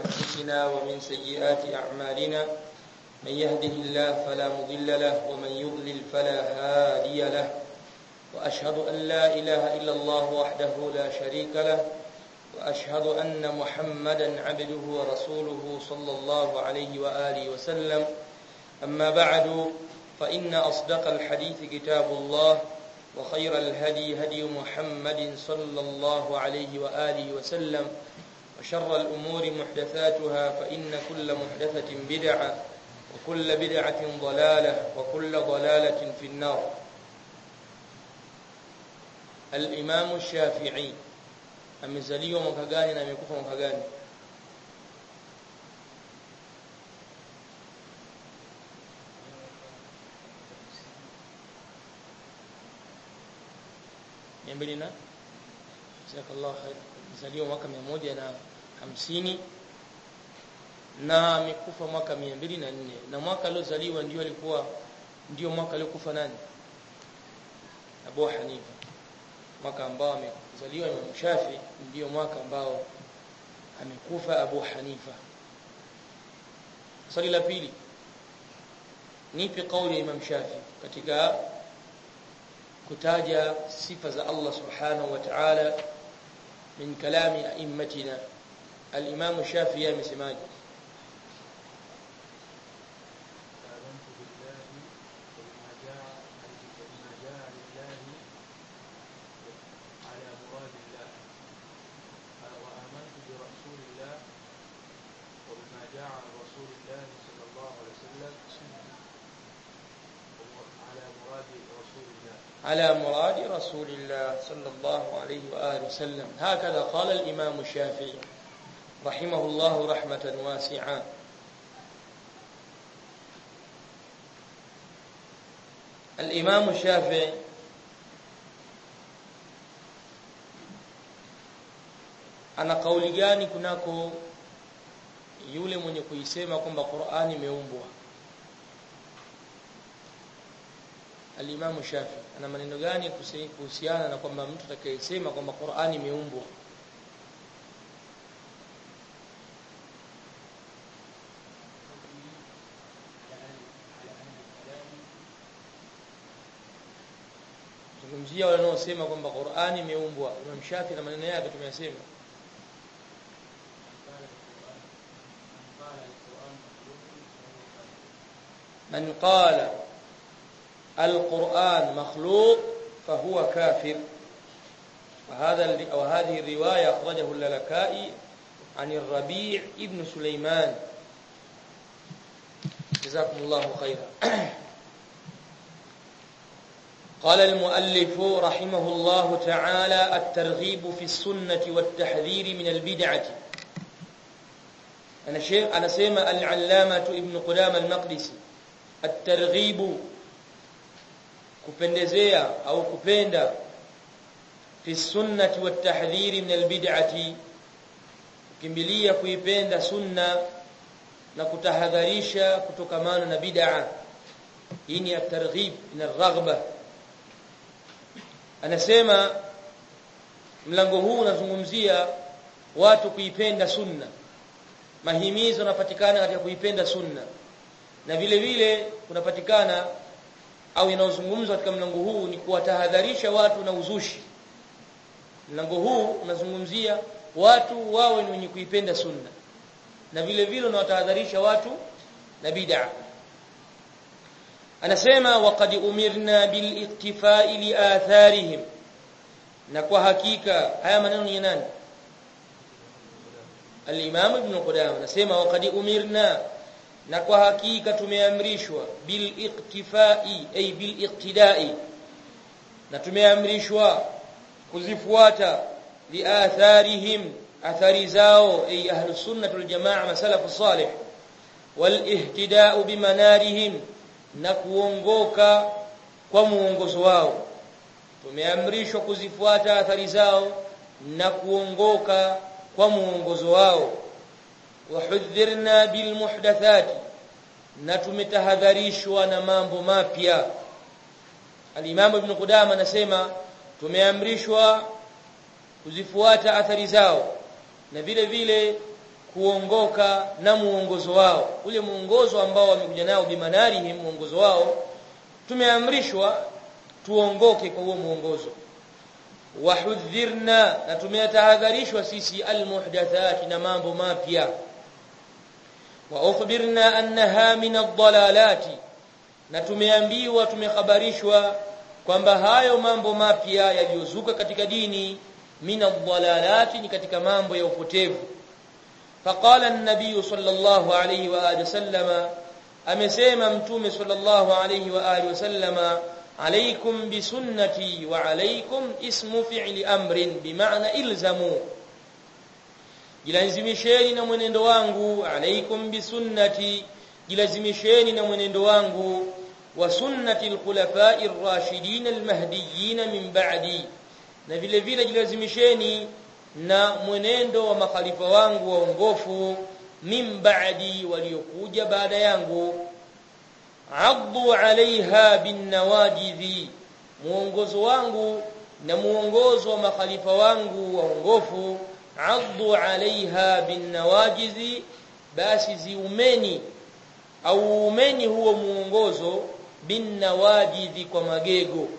أنفسنا ومن سيئات أعمالنا من يهده الله فلا مضل له ومن يضلل فلا هادي له وأشهد أن لا إله إلا الله وحده لا شريك له وأشهد أن محمدا عبده ورسوله صلى الله عليه وآله وسلم أما بعد فإن أصدق الحديث كتاب الله وخير الهدي هدي محمد صلى الله عليه وآله وسلم وشر الأمور محدثاتها فإن كل محدثة بدعة وكل بدعة ضلالة وكل ضلالة في النار الإمام الشافعي amezaliwa mwaka gani na amekufa mwaka gani mbili na jazakallahu khair amezaliwa mwaka mia moja na hamsini na amekufa mwaka mia mbili na nne na mwaka aliozaliwa ndio alikuwa ndio mwaka aliokufa nani Abu Hanifa mwaka ambao amezaliwa Imam Shafi ndio mwaka ambao amekufa Abu Hanifa swali la pili nipi kauli ya Imam Shafi katika kutaja sifa za Allah subhanahu wa ta'ala min kalami a'immatina al-Imam Shafi amesemaje على مراد رسول الله صلى الله عليه وآله وسلم هكذا قال الإمام الشافعي رحمه الله رحمة واسعة الإمام الشافعي ana kauli gani kunako yule mwenye kuisema kwamba Qur'ani imeumbwa Al-Imam Shafi ana maneno gani kuhusiana na kwamba mtu atakayesema kwamba Qur'ani imeumbwa Zungumzia wale wanaosema kwamba Qur'ani imeumbwa Imam Shafi na maneno yake tumeyasema من قال القرآن مخلوق فهو كافر وهذا وهذه الرواية أخرجه اللالكائي عن الربيع ابن سليمان جزاكم الله خيرا قال المؤلف رحمه الله تعالى الترغيب في السنة والتحذير من البدعة أنا شيخ أنا سيما العلامة ابن قدام المقدسي الترغيب kupendezea au kupenda fi sunnati wat tahdhiri min albid'ati kukimbilia kuipenda sunna na kutahadharisha kutokamana na bid'a hii ni at-targhib na raghba anasema mlango huu unazungumzia watu kuipenda sunna mahimizo yanapatikana katika kuipenda sunna na vile vile kunapatikana au inayozungumzwa katika mlango huu ni kuwatahadharisha watu na uzushi mlango huu unazungumzia watu wawe ni wenye kuipenda sunna na vile vile unawatahadharisha watu na bid'a anasema waqad umirna bil iktifai li atharihim na kwa hakika haya maneno ni nani al-imam ibn qudamah anasema waqad umirna na kwa hakika tumeamrishwa bil iktifai ay bil iqtidai na tumeamrishwa kuzifuata li atharihim athari zao ay ahlus sunnah wal jamaa masalafus salih wal ihtidau bimanarihim na kuongoka kwa muongozo wao tumeamrishwa kuzifuata athari zao na kuongoka kwa muongozo wao wahudhirna bil muhdathati na tumetahadharishwa na mambo mapya al-Imam Ibn Qudama anasema tumeamrishwa kuzifuata athari zao na vile vile kuongoka na muongozo wao ule muongozo ambao wamekuja nao bimanarihim muongozo wao tumeamrishwa tuongoke kwa huo muongozo wahudhirna na tumetahadharishwa sisi almuhdathat na mambo mapya wa ukhbirna annaha min ad-dalalati na tumeambiwa tumekhabarishwa kwamba hayo mambo mapya yaliyozuka katika dini min ad-dalalati ni katika mambo ya upotevu faqala an-nabiy sallallahu alayhi wa alihi wasallama amesema mtume sallallahu alayhi wa alihi wasallama عليكم بسنتي وعليكم اسم فعل امر بمعنى الزموا jilazimisheni na mwenendo wangu alaikum bisunnati jilazimisheni na mwenendo wangu wa sunnati alkhulafai ar-rashidin al-mahdiyyin min ba'di na vile vile jilazimisheni na mwenendo wa makhalifa wangu waongofu min ba'di waliokuja baada yangu addu alaiha binnawajidhi muongozo wangu na muongozo wa makhalifa wangu waongofu addu alaiha binnawajidhi basi ziumeni au umeni huo muongozo binnawajidhi kwa magego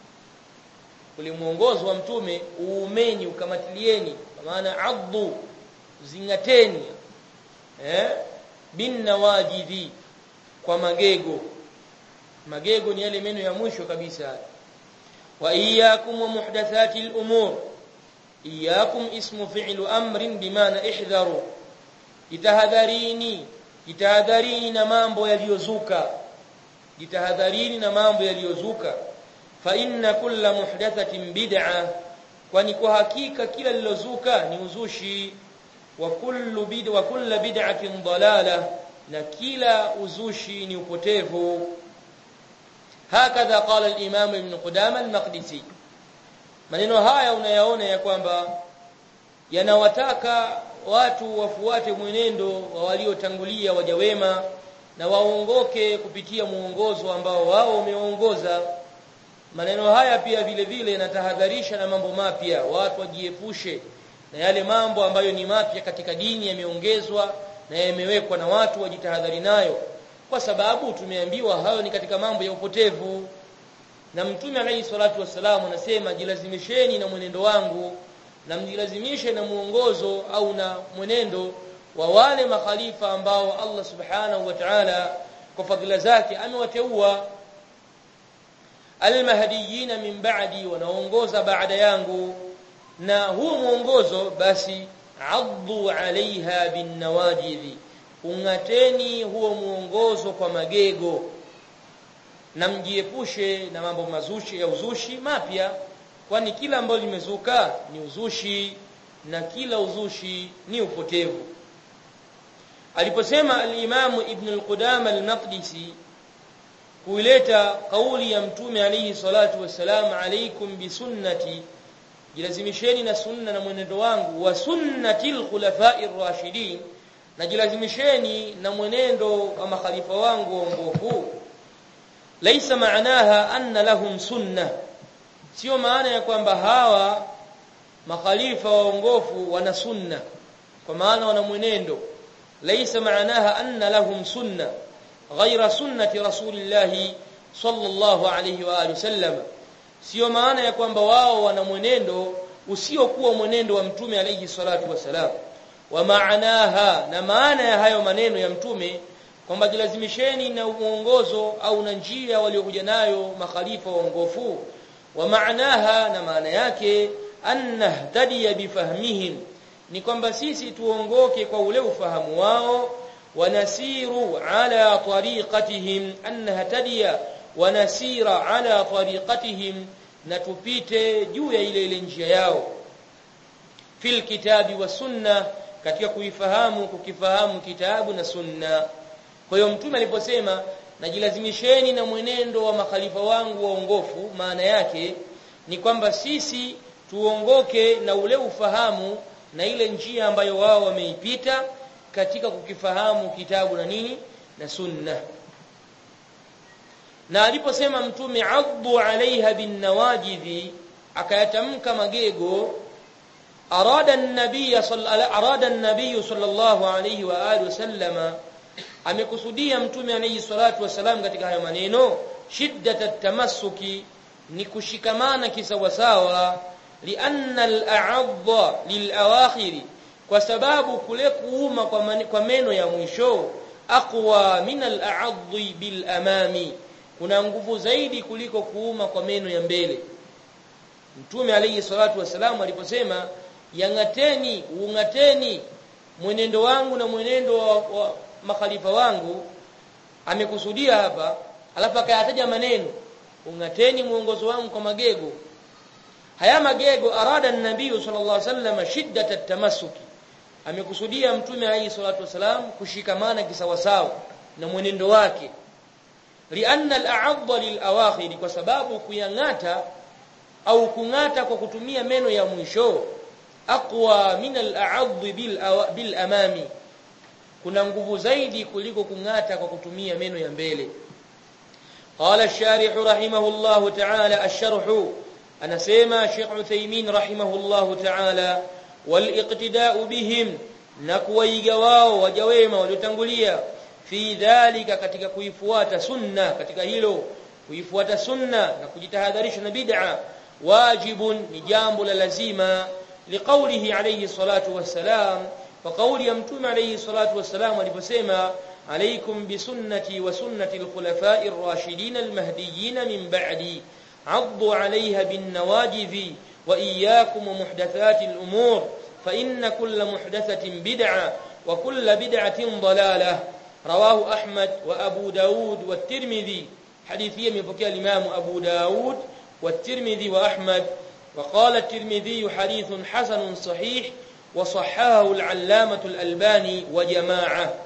ule muongozo wa mtume uumeni ukamatilieni kwa maana addu zingateni eh binnawajidhi kwa magego magego ni yale meno ya mwisho kabisa wa iyyakum wa muhdathati al-umur iyyakum ismu fi'lu amrin bimaana ihdharu jitahadharini jitahadharini na mambo yaliyozuka jitahadharini na mambo yaliyozuka fa inna kulla muhdathatin bid'a kwani kwa hakika kila lilozuka ni uzushi wa kullu bid'a wa kullu bid'atin dalalah na kila uzushi ni upotevu hakadha qala al-imam ibn qudama al-maqdisi maneno haya unayaona ya kwamba yanawataka watu wafuate mwenendo wa waliotangulia waja wema na waongoke kupitia muongozo ambao wao wameongoza maneno haya pia vile vile yanatahadharisha na mambo mapya watu wajiepushe na yale mambo ambayo ni mapya katika dini yameongezwa na yamewekwa na watu wajitahadhari nayo kwa sababu tumeambiwa hayo ni katika mambo ya upotevu na mtume alayhi salatu wassalam anasema jilazimisheni na mwenendo wangu na mjilazimishe na muongozo au na mwenendo wa wale makhalifa ambao Allah subhanahu wa ta'ala kwa fadhila zake amewateua almahdiyin min ba'di wanaongoza baada yangu na huu muongozo basi addu alaiha binnawajidhi ungateni huo muongozo kwa magego na mjiepushe na mambo mazushi ya uzushi mapya kwani kila ambalo limezuka ni uzushi na kila uzushi ni upotevu aliposema al-Imam Ibn al-Qudama al-Maqdisi kuileta kauli ya mtume alayhi salatu wassalam alaikum bisunnati jilazimisheni na sunna na mwenendo wangu wa sunnatil khulafa'ir rashidin na jilazimisheni na mwenendo wa makhalifa wangu waongofu laisa maanaha anna lahum sunna sio maana ya kwamba hawa makhalifa waongofu wana sunna kwa maana wana mwenendo laisa maanaha anna lahum sunna ghaira sunnati rasulillahi sallallahu alayhi wa alihi wasallam sio maana ya kwamba wao wana mwenendo usiokuwa mwenendo wa mtume alayhi salatu wasalam wa maanaha na maana ya hayo maneno ya mtume kwamba jilazimisheni na uongozo au na njia waliokuja nayo makhalifa waongofu wa maanaha na maana yake annahtadiya bifahmihim ni kwamba sisi tuongoke kwa ule ufahamu wao wanasiru ala tariqatihim annahtadiya wanasira ala tariqatihim na tupite juu ya ile ile njia yao fil kitabi wa sunna katika kuifahamu kukifahamu kitabu na sunna kwa hiyo mtume aliposema najilazimisheni na mwenendo wa makhalifa wangu waongofu maana yake ni kwamba sisi tuongoke na ule ufahamu na ile njia ambayo wao wameipita katika kukifahamu kitabu na nini na sunna na aliposema mtume addu alaiha bin nawajidhi akayatamka magego arada an-nabiy arada an-nabiy sallallahu alayhi wa alihi wasallama amekusudia mtume alayhi salatu wasalam katika hayo maneno shiddat tamassuki ni kushikamana kisawasawa lianna al-a'adha lil-awakhiri kwa sababu kule kuuma kwa, mani, kwa meno ya mwisho aqwa min al-a'adhi bil amami kuna nguvu zaidi kuliko kuuma kwa meno ya mbele mtume alayhi salatu wasalam aliposema yangateni ungateni mwenendo wangu na mwenendo wa, wa makhalifa wangu amekusudia hapa alafu akayataja maneno ungateni muongozo wangu kwa magego haya magego arada an-nabii sallallahu alaihi wasallam shiddat at-tamassuki amekusudia mtume alayhi salatu wasalam kushikamana kisawasawa na mwenendo wake lianna al-a'adha lil-awakhir kwa sababu kuyangata au kungata kwa kutumia meno ya mwisho aqwa min al-a'adh bil, bil amami kuna nguvu zaidi kuliko kungata kwa kutumia meno ya mbele قال الشارح رحمه الله تعالى الشرح أنا سيما شيخ عثيمين رحمه الله تعالى والاقتداء بهم نكوي جواو وجويما ولتنقليا في ذلك katika kuifuata sunna katika hilo kuifuata sunna na kujitahadharisha na bid'a wajibun ni jambo la lazima liqaulihi alayhi salatu wassalam wa qauli ya mtume alayhi salatu wassalam aliposema عليكم بسنتي وسنة الخلفاء الراشدين المهديين من بعدي عضوا عليها بالنواجذ وإياكم ومحدثات الأمور فإن كل محدثة بدعة وكل بدعة ضلالة رواه أحمد وأبو داود والترمذي حديثية من فكاء الإمام أبو داود والترمذي وأحمد وقال الترمذي حديث حسن صحيح وصححه العلامة الألباني وجماعة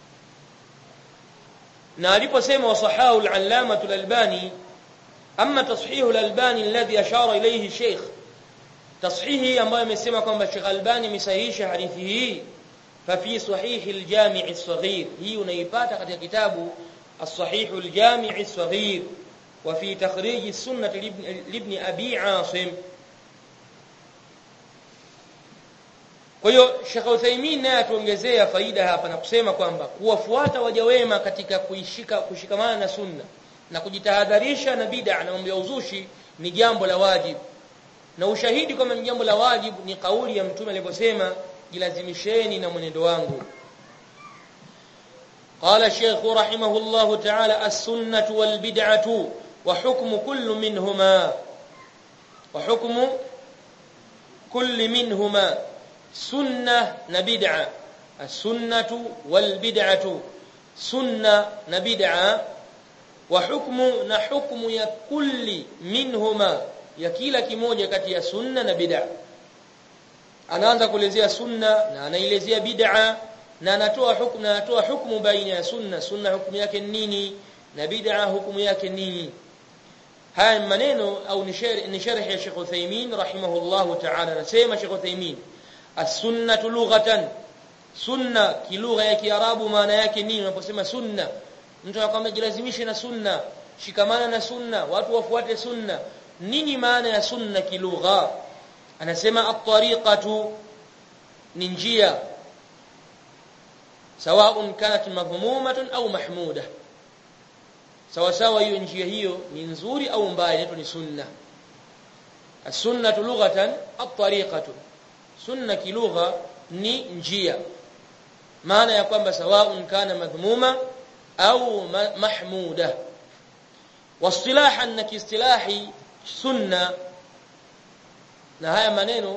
na aliposema wasahahu al-allama al-albani amma tashihu al-albani alladhi ashara ilayhi sheikh tashihi ambayo amesema kwamba Sheikh Albani amesahihisha hadithi hii fa fi sahih al-jami' as-saghir hii unaipata katika kitabu as-sahih al-jami' as-saghir wa fi takhrij as-sunnah ibn abi asim Kwa hiyo Sheikh Uthaymeen naye atuongezea faida hapa na kusema kwamba kuwafuata waja wema katika kuishika kushikamana na sunna na kujitahadharisha na bid'a na mambo ya uzushi ni jambo la wajibu. Na ushahidi kwamba ni jambo la wajibu ni kauli ya Mtume aliposema jilazimisheni na mwenendo wangu. قال الشيخ رحمه الله تعالى السنة والبدعة وحكم كل منهما وحكم كل منهما sunna na bid'a as-sunnatu wal bid'atu sunna na bid'a wa hukmu na hukmu ya kulli minhuma ya kila kimoja kati ya sunna na bid'a anaanza kuelezea sunna na anaelezea bid'a na anatoa hukumu na anatoa hukumu baina ya sunna sunna hukumu yake nini na bid'a hukumu yake nini haya maneno au ni sharh ya Sheikh Uthaymeen rahimahullahu ta'ala anasema Sheikh Uthaymeen as-sunnatu lughatan sunna kilugha ya kiarabu maana yake nini unaposema sunna mtu anakuambia jilazimishe na sunna shikamana na sunna watu wafuate sunna nini maana ya sunna kilugha anasema at-tariqatu ni njia sawaun kanat madhmumatun au mahmuda sawa sawa hiyo njia hiyo ni nzuri au mbaya inaitwa ni sunna as-sunnatu lughatan at-tariqatu sunna kilugha ni njia maana ya kwamba sawaun kana madhmuma au mahmuda wasilahan na kiistilahi sunna na haya maneno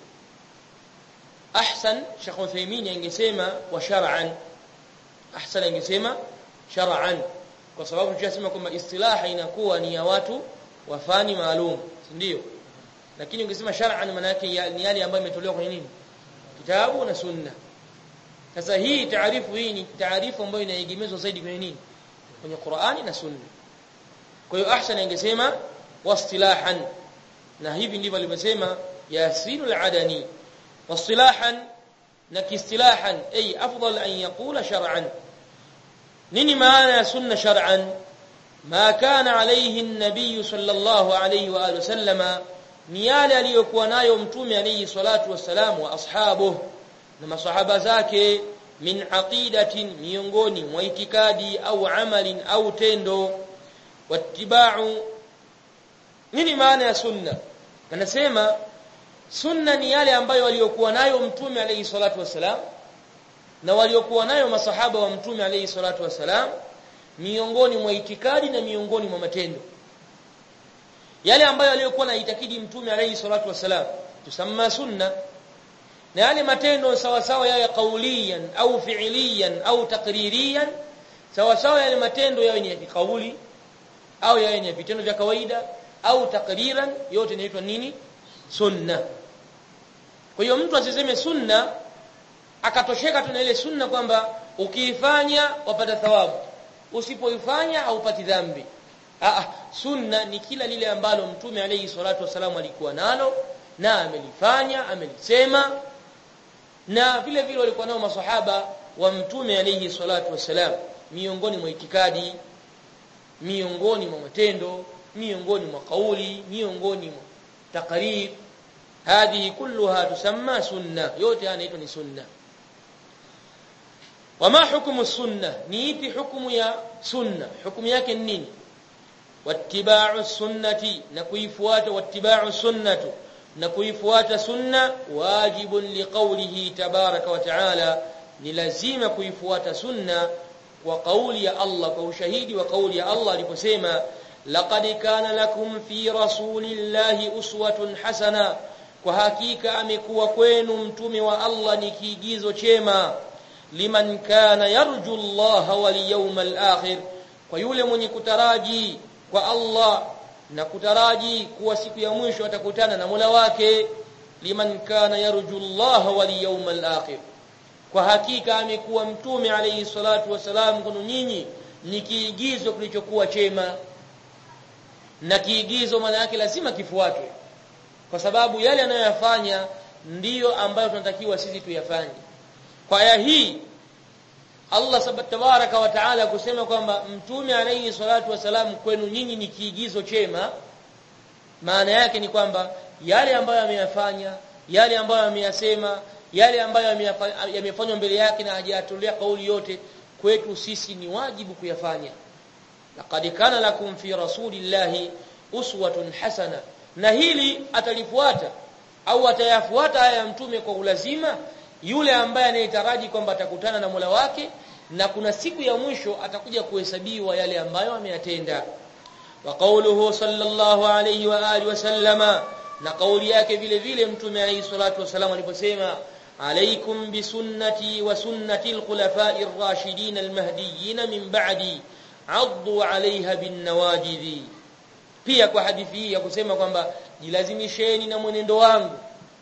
ahsan Sheikh Uthaymeen angesema wa shar'an ahsan angesema shar'an kwa sababu tunasema kwamba istilaha inakuwa ni ya watu wa fani maalum ndio lakini ungesema shar'an maana yake ni yale ambayo imetolewa kwenye nini kitabu na sunna sasa hii taarifu hii ni taarifu ambayo inaegemezwa zaidi kwenye nini kwenye Qur'ani na sunna kwa hiyo ahsan angesema wastilahan na hivi ndivyo alivyosema yasinul adani wastilahan na kiistilahan ay afdal an yaqula shar'an nini maana ya sunna shar'an ma kana alayhi an-nabiy sallallahu alayhi wa alihi wasallama ni yale aliyokuwa nayo mtume alayhi salatu wassalam wa ashabu na masahaba zake min aqidatin miongoni mwa itikadi au amalin au tendo wattiba'u nini maana ya sunna anasema sunna ni yale ambayo waliokuwa nayo mtume alayhi salatu wassalam na waliokuwa nayo masahaba wa mtume alayhi salatu wassalam miongoni mwa itikadi na miongoni mwa matendo yale ambayo aliyokuwa na itakidi mtume alayhi salatu wassalam tusamma sunna na yale matendo sawa sawa yawe kauliyan au fi'liyan au takririyan sawa sawa yale matendo yawe ni ya kauli au yawe ni vitendo vya kawaida au takriran yote inaitwa nini sunna kwa hiyo mtu asiseme sunna akatosheka tu na ile sunna kwamba ukiifanya wapata thawabu usipoifanya haupati dhambi ah sunna ni kila lile ambalo mtume alayhi salatu wasalam alikuwa nalo na amelifanya amelisema na vile vile walikuwa nao masahaba wa mtume alayhi salatu wasalam miongoni mwa itikadi miongoni mwa matendo miongoni mwa kauli miongoni mwa taqrib hadhihi kulluha tusamma sunna yote yanaitwa ni sunna wama hukumu sunna ni ipi hukumu ya sunna hukumu yake ni nini wattiba'u sunnati na kuifuata wattiba'u sunnatu na kuifuata sunna wajibun liqawlihi tabaraka wa taala ni lazima kuifuata sunna kwa kauli ya Allah kwa ushahidi wa kauli ya Allah aliposema laqad kana lakum fi rasulillahi uswatun hasana kwa hakika amekuwa kwenu mtume wa Allah ni kiigizo chema liman kana yarju Allah wal yawmal akhir kwa yule mwenye kutaraji kwa Allah na kutaraji kuwa siku ya mwisho atakutana na Mola wake liman kana yarju Allah wal yawmal akhir kwa hakika amekuwa mtume alayhi salatu wasalam kwenu nyinyi ni kiigizo kilichokuwa chema na kiigizo maana yake lazima kifuatwe kwa sababu yale anayoyafanya ndiyo ambayo tunatakiwa sisi tuyafanye kwa aya hii Allah tabaraka wa taala kusema kwamba mtume alayhi salatu wasalam kwenu nyinyi ni kiigizo chema maana yake ni kwamba yale ambayo ameyafanya yale ambayo ameyasema yale ambayo yamefanywa mbele yake na hajatolea kauli yote kwetu sisi ni wajibu kuyafanya laqad kana lakum fi rasulillahi uswatun hasana na hili atalifuata au atayafuata haya ya mtume kwa ulazima yule ambaye anayetaraji kwamba atakutana na Mola wake na kuna siku ya mwisho atakuja kuhesabiwa yale ambayo ameyatenda wa qawluhu sallallahu alayhi wa alihi wasallama na kauli yake vile vile mtume alayhi salatu wasallam aliposema alaykum bisunnati wa sunnati alkhulafa'i ar-rashidin al-mahdiyyin min ba'di 'addu 'alayha bin nawajidhi pia kwa hadithi hii ya kusema kwamba jilazimisheni na mwenendo wangu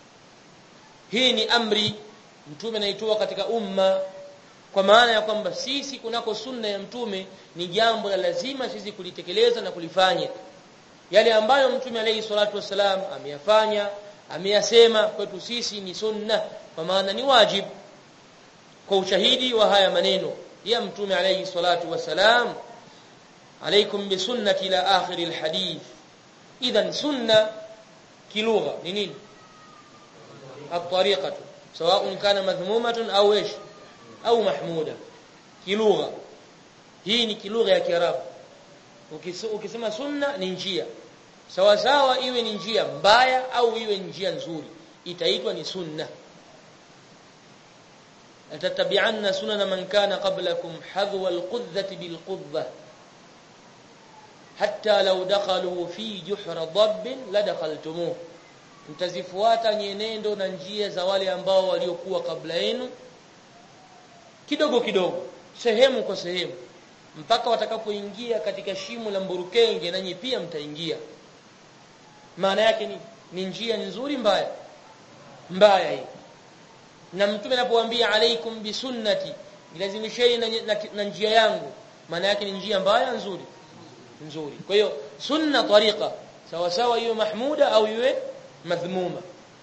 hii ni amri mtume anaitoa katika umma kwa maana ya kwamba sisi kunako sunna ya mtume ni jambo la lazima sisi kulitekeleza na kulifanya yale ambayo mtume alayhi salatu wasalam ameyafanya ameyasema kwetu sisi ni sunna kwa maana ni wajib kwa ushahidi wa haya maneno ya mtume alayhi salatu wasalam عليكم بسنتي الى اخر الحديث اذا سنه كلغه نين الطريقه سواء كان مذمومه او ايش au mahmuda kilugha hii ni kilugha ya kiarabu ukisema sunna ni njia sawa sawa iwe ni njia mbaya au iwe njia nzuri itaitwa ni sunna atatabi'anna sunana man kana qablakum hadwa alqudhati bilqudhah hatta law dakhalu fi juhra dabbin ladakhaltumuh mtazifuata nyenendo na njia za wale ambao waliokuwa kabla yenu kidogo kidogo sehemu kwa sehemu mpaka watakapoingia katika shimo la mburukenge nanyi pia mtaingia maana yake ni ni njia nzuri mbaya mbaya hii na mtume anapowaambia alaikum bisunnati ilazimisheni na, na, na njia yangu maana yake ni njia mbaya nzuri nzuri kwa hiyo sunna tariqa sawa sawa iwe mahmuda au iwe madhmuma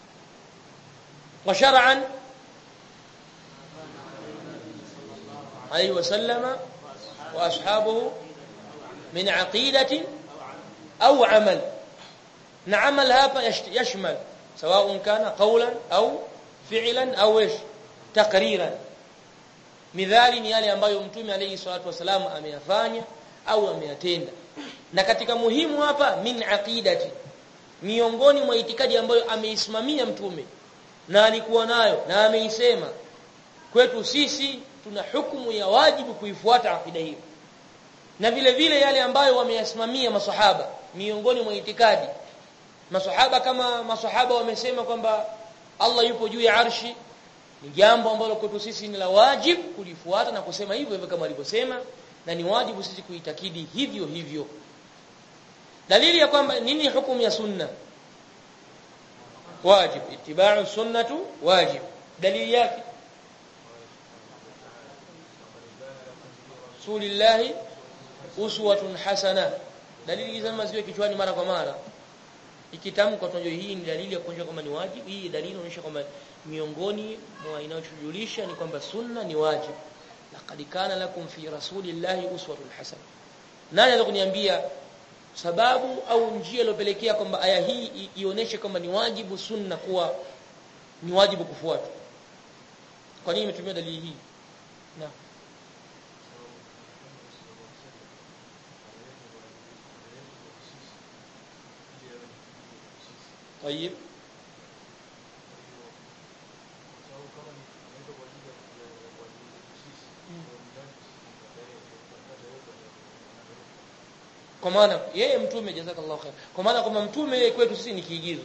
wa shar'an عليه وسلم واصحابه من عقيده او عمل na amal hapa yashmal sawa kana qawlan au fi'lan au ish taqriran midhali ni yale ambayo mtume alayhi salatu wasalam ameyafanya au ameyatenda na katika muhimu hapa min aqidati miongoni mwa itikadi ambayo ameisimamia mtume na alikuwa nayo na ameisema kwetu sisi tuna hukumu ya wajibu kuifuata akida hiyo na vile vile yale ambayo wameyasimamia masahaba miongoni mwa itikadi masahaba kama masahaba wamesema kwamba Allah yupo juu ya arshi ni jambo ambalo kwetu sisi ni la wajibu kulifuata na kusema hivyo hivyo kama alivyosema na ni wajibu sisi kuitakidi hivyo hivyo dalili ya kwamba nini hukumu ya sunna wajib itibau sunnatu wajib dalili yake rasulillahi uswatun hasana dalili hizi zama ziwe kichwani mara kwa mara ikitamkwa tunajua hii ni dalili ya kuonyesha kwamba ni wajibu hii dalili inaonyesha kwamba miongoni mwa inayojulisha ni kwamba sunna ni wajibu laqad kana lakum fi rasulillahi uswatun hasana nani anaweza kuniambia sababu au njia iliyopelekea kwamba aya hii ionyeshe kwamba ni wajibu sunna kuwa ni wajibu kufuata kwa nini imetumia dalili hii na طيب kwa maana yeye mtume jazakallahu khair kwa maana kwamba mtume kwetu sisi ni kiigizo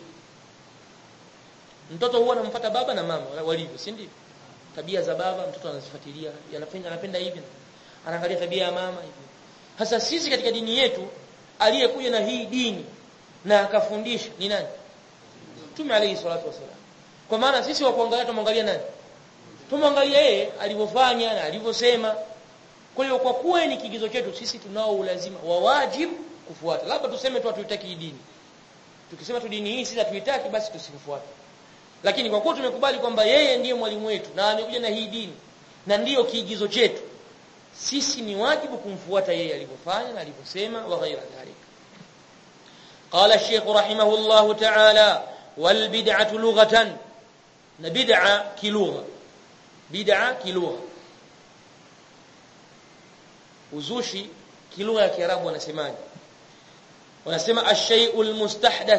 mtoto huwa anamfuata baba na mama walivyo si ndio tabia za baba mtoto anazifuatilia anapenda anapenda hivi anaangalia tabia ya mama hivi hasa sisi katika dini yetu aliyekuja na hii dini na akafundisha ni nani mtume alayhi salatu wasalam kwa maana sisi wa kuangalia tumwangalia nani tumwangalia yeye alivyofanya na alivyosema kwa hiyo kwa kuwa ni kigizo chetu sisi tunao ulazima wa wajibu kufuata labda tuseme tu hatuitaki dini tukisema tu dini hii sisi hatuitaki basi tusifuate lakini kwa kuwa tumekubali kwamba yeye ndiye mwalimu wetu na amekuja na hii dini na ndiyo kiigizo chetu sisi ni wajibu kumfuata yeye alivyofanya na alivyosema wa ghaira dhalika قال الشيخ رحمه الله تعالى والبدعة لغة بدعة كلغة بدعة كلغة uzushi kilugha ya kiarabu wanasemaje wanasema ash-shay'ul mustahdath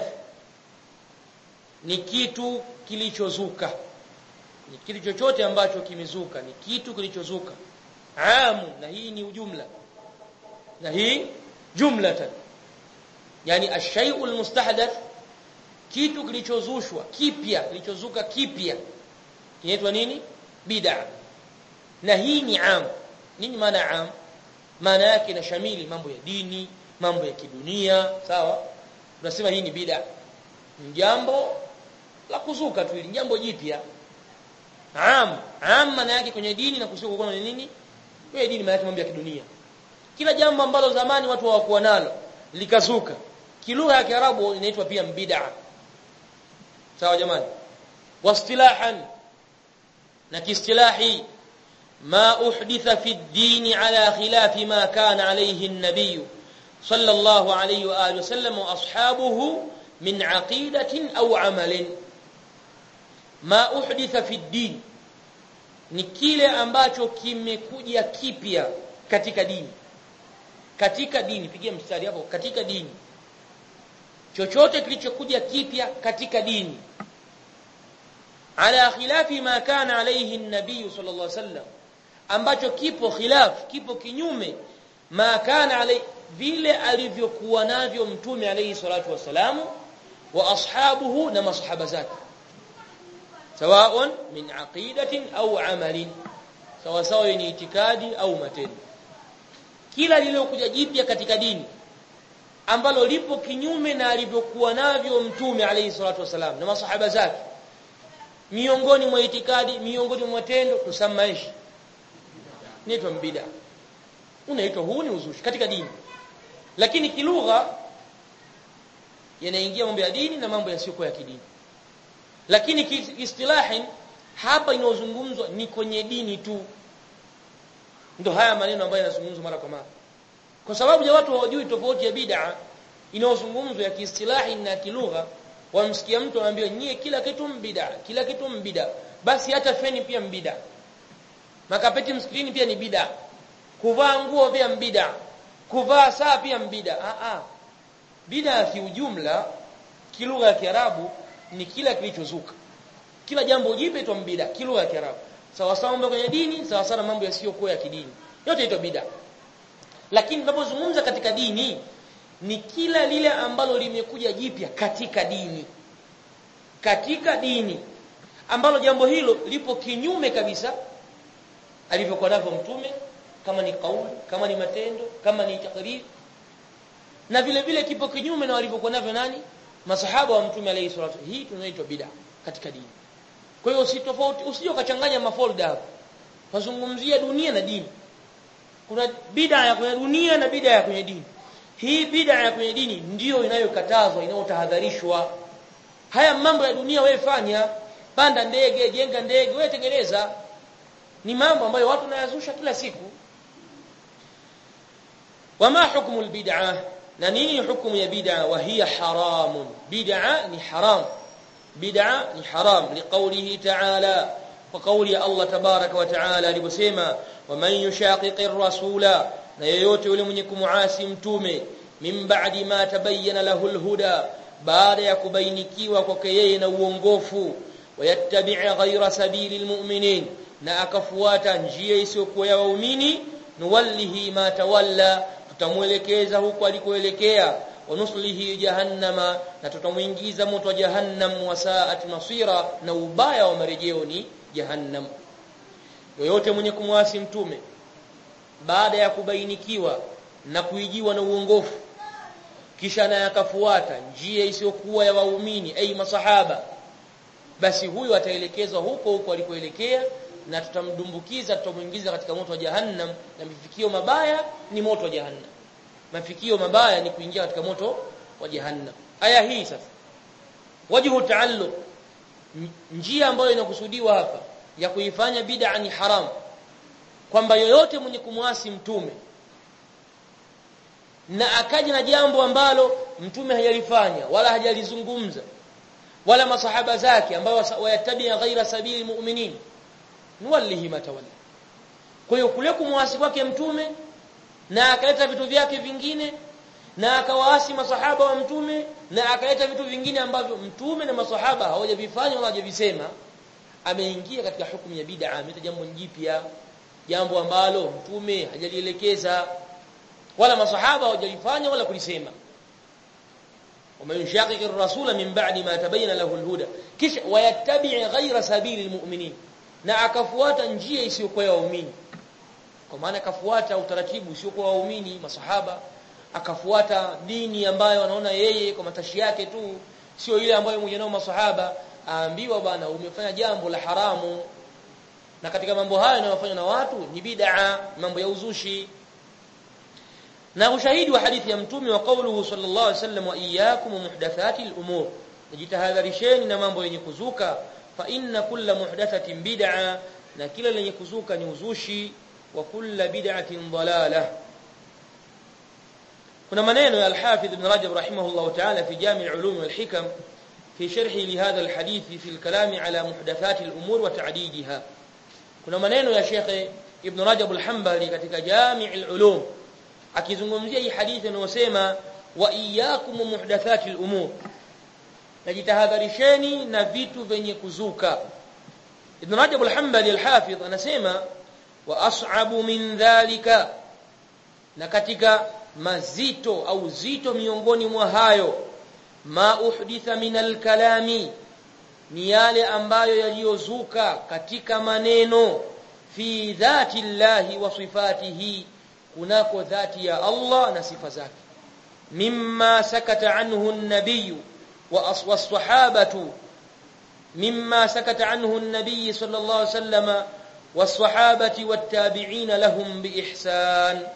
ni kitu kilichozuka ni kitu chochote ambacho kimezuka ni kitu kilichozuka amu na hii ni ujumla na hii jumlatan yani ash-shay'ul mustahdath kitu kilichozushwa kipya kilichozuka kipya kinaitwa nini bid'a na hii ni am nini maana am maana yake inashamili mambo ya dini mambo ya kidunia sawa tunasema hii ni bid'a ni jambo la kuzuka tu ili jambo jipya am am maana yake kwenye dini na kusuka kwa nini kwenye dini maana yake mambo ya kidunia kila jambo ambalo zamani watu hawakuwa nalo likazuka kilugha ya kiarabu inaitwa pia bid'a sawa jamani wastilahan na kiistilahi ما أحدث في الدين على خلاف ما كان عليه النبي صلى الله عليه وآله وسلم وأصحابه من عقيدة أو عمل ما أحدث في الدين ni kile ambacho kimekuja kipya katika dini katika dini pigia mstari hapo katika dini chochote kilichokuja kipya katika dini ala khilafi ma kana alayhi an-nabiy sallallahu alayhi wasallam ambacho kipo khilaf kipo kinyume ma kana alay vile alivyokuwa navyo mtume alayhi salatu wasalamu wa ashabuhu na masahaba zake sawaun min aqidatin au amalin sawa sawa ni itikadi au matendo kila lililokuja jipya katika dini ambalo lipo kinyume na alivyokuwa navyo mtume alayhi salatu wasalam na masahaba zake miongoni mwa itikadi miongoni mwa matendo tusamaishi inaitwa bid'a unaitwa huu ni uzushi katika dini lakini kilugha yanaingia mambo ya dini na mambo yasiyokuwa ya kidini lakini istilahi hapa inayozungumzwa ni kwenye dini tu ndio haya maneno ambayo yanazungumzwa mara kwa mara kwa sababu ya watu hawajui tofauti ya bid'a inayozungumzwa ya kiistilahi na kilugha wamsikia mtu anaambiwa nyie kila kitu mbida kila kitu mbida basi hata feni pia mbida makapeti msikitini pia ni bida kuvaa nguo pia mbida kuvaa saa pia mbida a a bida kiujumla kilugha ya Kiarabu ni kila kilichozuka kila jambo jipya itwa mbida kilugha ya Kiarabu sawa sawa mambo kwenye dini sawa sawa mambo yasiyokuwa ya kidini yote itwa bida lakini tunapozungumza katika dini ni kila lile ambalo limekuja jipya katika dini katika dini ambalo jambo hilo lipo kinyume kabisa alivyokuwa navyo mtume kama ni kauli kama ni matendo kama ni takriri na vile vile kipo kinyume na walivyokuwa navyo nani masahaba wa mtume alayhi salatu hii tunaitwa bid'a katika dini kwa hiyo usitofauti usije ukachanganya mafolda hapo wazungumzia dunia na dini kuna bid'a ya kwenye dunia na bid'a ya kwenye dini hii bid'a ya kwenye dini ndiyo inayokatazwa inayotahadharishwa haya mambo ya dunia wewe fanya panda ndege jenga ndege wewe tengeneza ni mambo ambayo watu wanayazusha kila siku wama hukmu albid'ah na nini hukumu ya bid'a wa hiya haramun bid'a ni haram bid'a ni haram liqawlihi ta'ala wa qawli Allah tabaraka wa ta'ala aliposema waman yushaqiqir rasula na yeyote yule mwenye kumuasi mtume min ba'di ma tabayyana lahu alhuda baada ya kubainikiwa kwake yeye na uongofu wayattabi' ghayra sabilil mu'minin na akafuata njia isiyokuwa ya waumini nuwallihi ma tawalla tutamuelekeza huko alikoelekea wanuslihi jahannama na tutamuingiza moto wa jahannam wa sa'at masira na ubaya wa marejeo ni jahannam yoyote mwenye kumwasi mtume baada ya kubainikiwa na kuijiwa na uongofu kisha naye akafuata njia isiyokuwa ya waumini ai masahaba basi huyo ataelekezwa huko huko alikoelekea na tutamdumbukiza tutamuingiza katika moto wa jahannam na mafikio mabaya ni moto wa jahannam mafikio mabaya ni kuingia katika moto wa jahannam aya hii sasa wajhu taalluq njia ambayo inakusudiwa hapa ya kuifanya bid'a ni haram kwamba yoyote mwenye kumwasi mtume na akaja na jambo ambalo mtume hajalifanya wala hajalizungumza wala masahaba zake ambao wayatabia ghaira sabili mu'minin nuwallihi matawalla kwa hiyo kule kumwasi kwake mtume na akaleta vitu vyake vingine na akawaasi masahaba wa mtume na akaleta vitu vingine ambavyo mtume na masahaba hawajavifanya wala hawajavisema ameingia katika hukumu ya bid'a ameleta jambo jipya jambo ambalo mtume hajalielekeza wala masahaba hawajalifanya wala kulisema ومن يشاقق الرسول من بعد ما تبين له الهدى كش ويتبع غير سبيل المؤمنين na akafuata njia isiyokuwa ya waumini kwa maana akafuata utaratibu usiokuwa waumini masahaba akafuata dini ambayo anaona yeye kwa matashi yake tu sio ile ambayo mmoja nao masahaba aambiwa bana umefanya jambo la haramu na katika mambo hayo yanayofanywa na watu ni bid'a mambo ya uzushi na ushahidi wa hadithi ya mtume wa kauluhu sallallahu alaihi wasallam wa iyyakum muhdathati al-umur najitahadharisheni na mambo yenye kuzuka fa inna kulla muhdathatin bid'a na kila lenye kuzuka ni uzushi wa kulla bid'atin dalalah kuna maneno ya al-Hafidh Ibn Rajab rahimahullah ta'ala fi Jami' al-Ulum wal Hikam fi sharhi li hadha al-hadith fi al-kalam ala muhdathati al-umur wa ta'didiha kuna maneno ya Sheikh Ibn Rajab al-Hanbali katika Jami' al-Ulum akizungumzia hii hadithi inayosema wa iyyakum muhdathati al-umur najitahadharisheni na vitu vyenye kuzuka Ibn Rajab al-Hanbali al-Hafidh anasema wa as'abu min dhalika na katika mazito au zito miongoni mwa hayo ma uhditha min al-kalami ni yale ambayo yaliyozuka katika maneno fi dhati llahi wa sifatihi kunako dhati ya Allah na sifa zake mimma sakata anhu an-nabiy والصحابه مما سكت عنه النبي صلى الله عليه وسلم والصحابه والتابعين لهم باحسان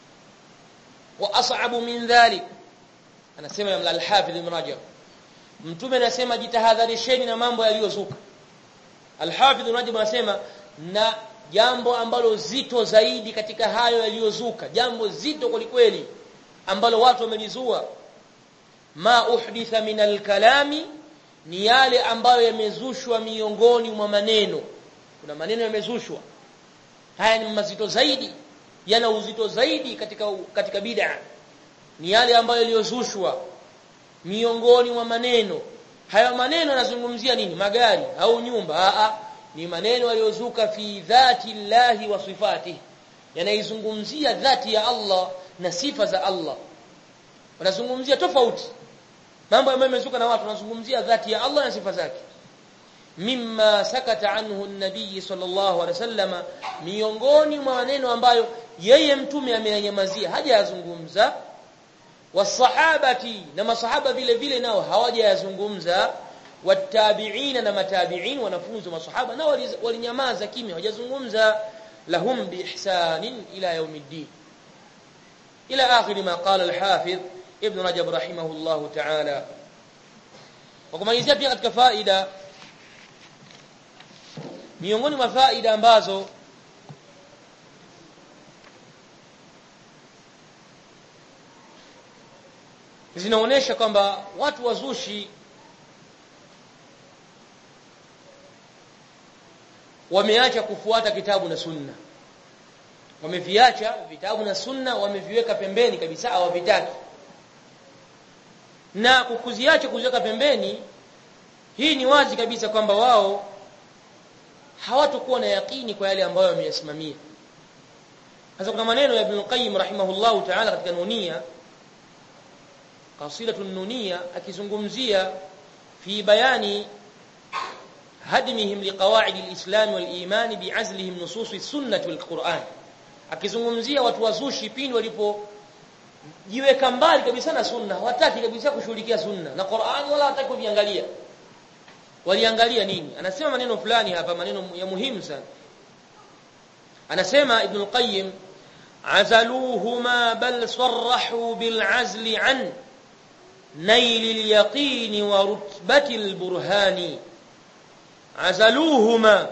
واصعب من ذلك anasema ya al-Hafidh Ibn Rajab mtume anasema jitahadharisheni na mambo yaliyozuka al-Hafidh Ibn Rajab anasema na jambo ambalo zito zaidi katika hayo yaliyozuka jambo zito kwelikweli ambalo watu wamelizua ma uhditha min alkalami ni yale ambayo yamezushwa miongoni mwa maneno kuna maneno yamezushwa haya ni mazito zaidi yana uzito zaidi katika katika bid'a ni yale ambayo yaliyozushwa miongoni mwa maneno hayo maneno yanazungumzia nini magari au nyumba a a ni maneno yaliyozuka fi dhati llahi wa sifatihi yanaizungumzia dhati ya Allah na sifa za Allah wanazungumzia tofauti mambo ambayo yamezuka na watu wanazungumzia dhati ya Allah na sifa zake mimma sakata anhu an-nabiy sallallahu alaihi wasallam miongoni mwa maneno ambayo yeye mtume amenyamazia hajayazungumza wasahabati na masahaba vile vile nao hawajayazungumza watabiina na matabiin wanafunzi wa masahaba nao walinyamaza kimya hawajazungumza lahum biihsanin ila yaumiddin ila akhir ma qala al-hafiz ibn rajab rahimahullah ta'ala wakumalizia pia katika faida miongoni mwa faida ambazo zinaonesha kwamba watu wazushi wameacha kufuata kitabu na sunna wameviacha vitabu na sunna wameviweka pembeni kabisa hawavitaki na kukuziacha kuziweka pembeni hii ni wazi kabisa kwamba wao hawatakuwa na yakini kwa yale ambayo wameyasimamia sasa kuna maneno ya Ibn Qayyim rahimahullahu ta'ala katika nunia qasidatu nunia akizungumzia fi bayani hadmihim liqawaid alislam waliman bi'azlihim nusus as-sunnah wal-Qur'an akizungumzia watu wazushi pindi walipo jiweka mbali kabisa na sunna hawataki kabisa kushughulikia sunna na Qur'an wala hawataki kuviangalia waliangalia nini anasema maneno fulani hapa maneno ya muhimu sana anasema ibn al-qayyim azaluhuma bal sarrahu bil azli an nail al-yaqin wa rutbati al-burhani azaluhuma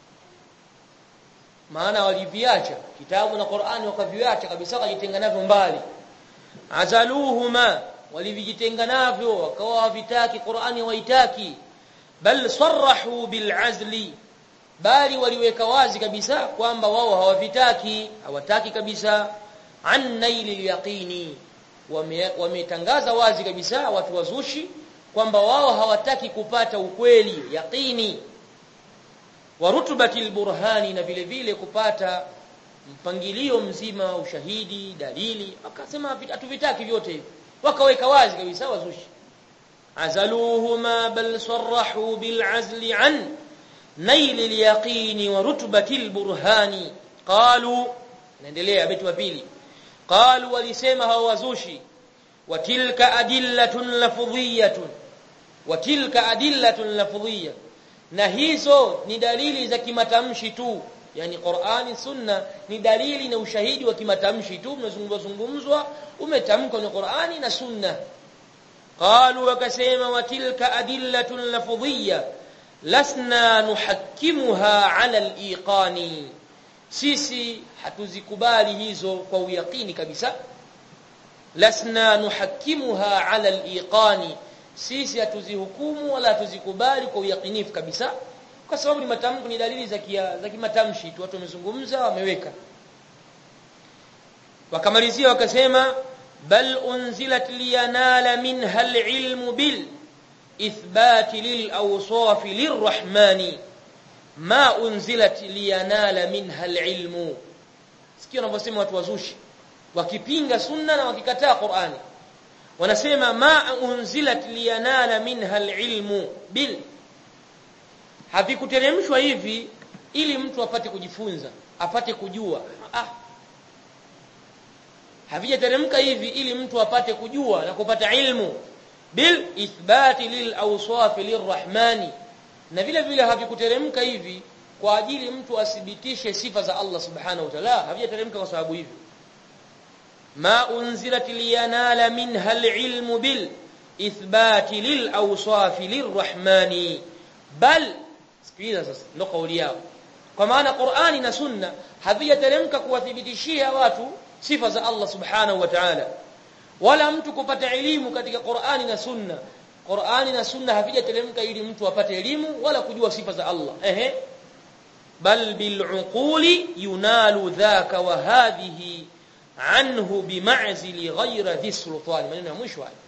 maana waliviacha kitabu na Qur'ani wakaviacha kabisa wakajitenga navyo mbali azaluhuma walivijitenga navyo wakawa havitaki Qur'ani hawaitaki bal sarrahu bil azli bali waliweka wazi kabisa kwamba wao hawavitaki hawataki kabisa an nailil yaqini wametangaza wazi kabisa watu wazushi kwamba wao hawataki kupata ukweli yaqini wa rutbatil burhani na vile vile kupata mpangilio mzima ushahidi dalili wakasema hatuvitaki vyote hivi wakaweka wazi kabisa wazushi عزلوهما بل صرحوا بالعزل عن نيل اليقين ورتبة البرهان قالوا نendelea beti wa pili قالوا walisema hao wazushi وتلك أدلة لفظية وتلك أدلة لفظية na hizo ni dalili za kimatamshi tu yani Qur'ani sunna ni dalili na ushahidi wa kimatamshi tu mnazungumzwa zungumzwa umetamkwa ni Qur'ani na sunna قالوا وكسيما وتلك أدلة لفظية لسنا نحكمها على الإيقان sisi hatuzikubali hizo kwa uyaqini kabisa lasna nuhakimuha ala aliqani sisi hatuzihukumu wala hatuzikubali kwa uyaqinifu kabisa kwa sababu ni matamko ni dalili za kia, za kimatamshi tu watu wamezungumza wameweka wakamalizia wakasema بل أنزلت لينال منها العلم بالإثبات للأوصاف للرحمن ما أنزلت لينال منها العلم sikia wanavyosema watu wazushi wakipinga sunna na wakikataa Qur'ani wanasema ma unzilat liyanala minha alilmu bil havikuteremshwa hivi ili mtu apate kujifunza apate kujua ah havijateremka hivi ili mtu apate kujua na kupata ilmu bil ithbati lil awsaf lirrahmani na vile vile havikuteremka hivi kwa ajili mtu athibitishe sifa za Allah subhanahu wa ta'ala havijateremka kwa sababu hivi ma unzilat liyanala minha alilmu bil ithbati lil awsaf lirrahmani bal sikiliza sasa ndo kauli yao kwa maana Qur'ani na Sunna havijateremka kuwathibitishia watu sifa za Allah subhanahu wa ta'ala wala mtu kupata elimu katika Qur'ani na Sunna Qur'ani na Sunna havijateremka ili mtu apate elimu wala kujua sifa za Allah ehe bal bil uquli yunalu dhaka wa hadhihi anhu bima'zili ghayra dhi sultan maneno ya mwisho haya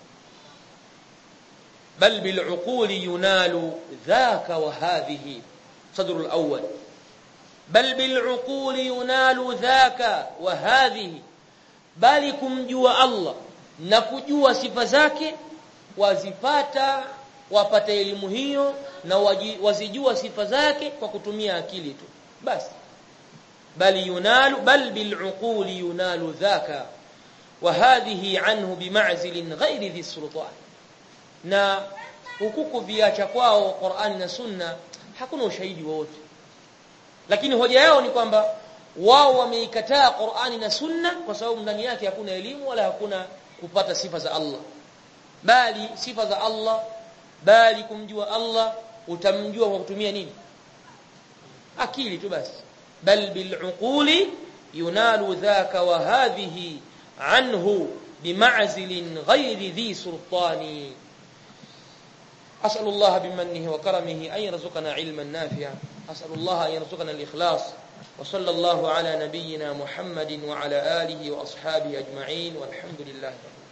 bal bil uquli yunalu dhaka wa hadhihi صدر الأول بل بالعقول ينال ذاك وهذه bali kumjua Allah na kujua sifa zake wazipata wapata elimu hiyo na waji, wazijua sifa zake kwa kutumia akili tu basi bali yunalu bal bil'uquli yunalu dhaka wa hadhihi anhu bima'zilin ghairi dhi sultan na hukuku viacha kwao Qur'ani na Sunna hakuna ushahidi wowote lakini hoja yao ni kwamba wao wameikataa Qur'ani na Sunna kwa sababu ndani yake hakuna elimu wala hakuna kupata sifa za Allah bali sifa za Allah bali kumjua Allah utamjua kwa kutumia nini akili tu basi bal bil uquli yunalu dhaka wa hadhihi anhu bima'zilin ghairi dhi sultani أسأل الله بمنه وكرمه أن يرزقنا علما نافعا أسأل الله أن يرزقنا الإخلاص وصلى الله على نبينا محمد وعلى آله وأصحابه أجمعين والحمد لله رب